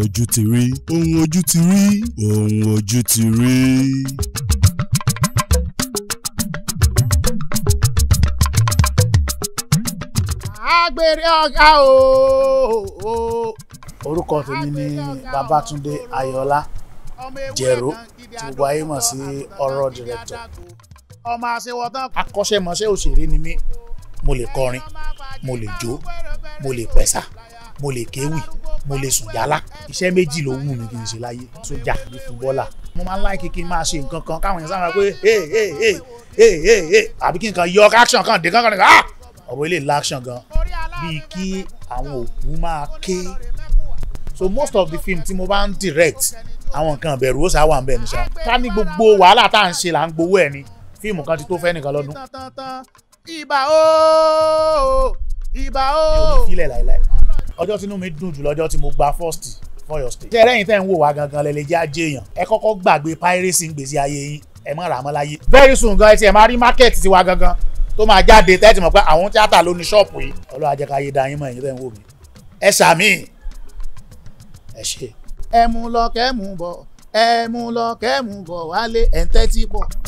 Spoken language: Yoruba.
ojú ti rí ohun ojú ti rí ohun ojú ti rí. agbèrè ọ̀gá o. orúkọ tèmi ni Babátúndé Ayọ̀ọ́lá Jẹ̀ró tí gbogbo ayé mọ̀ sí ọ̀rọ̀ director. ọmọ àṣewọ̀tán akọ́ṣẹ́mọṣẹ́ òṣèré ni mí mo lè kọrin mo lè jó mo lè pẹ̀sà mo lè kéwì mo lè sùn jálá iṣẹ́ méjì ló wù mí kí n ṣe láyé sójà ní fúbọ́là mo máa ń láìkí kí n máa ṣe nǹkan kan káwọn èèyàn sábà pé hey hey hey hey hey hey àbí kí n kan yọ action kan dé kankan nìkan ah ọ̀bọ̀ ilé l'action gan bíi kí àwọn òkú máa ké so most of the film tí mo bá ń direct àwọn nǹkan ìbẹ̀rù ó sáà wà ń bẹ̀ ní sá ká ní gbogbo wàhálà tá à ń ṣe là ń gbowó ẹ̀ ni fíìmù kan ti tó fẹ́ nìkan lọ́dún. ibà ooo ibà ooo. mi ò ní filẹ̀ láìláì ọjọ́ tínú mi dùn jù lọ́jọ́ tí mo gba first for your state. ṣé ẹlẹ́yin tẹ́ ń wò wá gangan lẹ́lẹ́ jẹ́ ajé èèyàn ẹ kọ́kọ́ gbàgbé piracy ń gbèsè ayé yín ẹ má rà á mọ́ láyé. very soon gan ẹ ti ẹ̀ máa rí market tiwa gangan tó máa jáde tẹ́tí mọ̀ pé àwọn tíátà ló ní ṣọ́ọ̀pù yìí ọlọ́wà jẹ́ ká yé da yín mọ̀ ẹ̀yin tẹ́ ń wò mí ẹ ṣàmì ẹ ṣe. ẹ mú lọ kẹ́ mú bọ̀ ẹ mú lọ kẹ́ mú bọ̀ wálé ẹ̀ ń tẹ́tí pọ̀.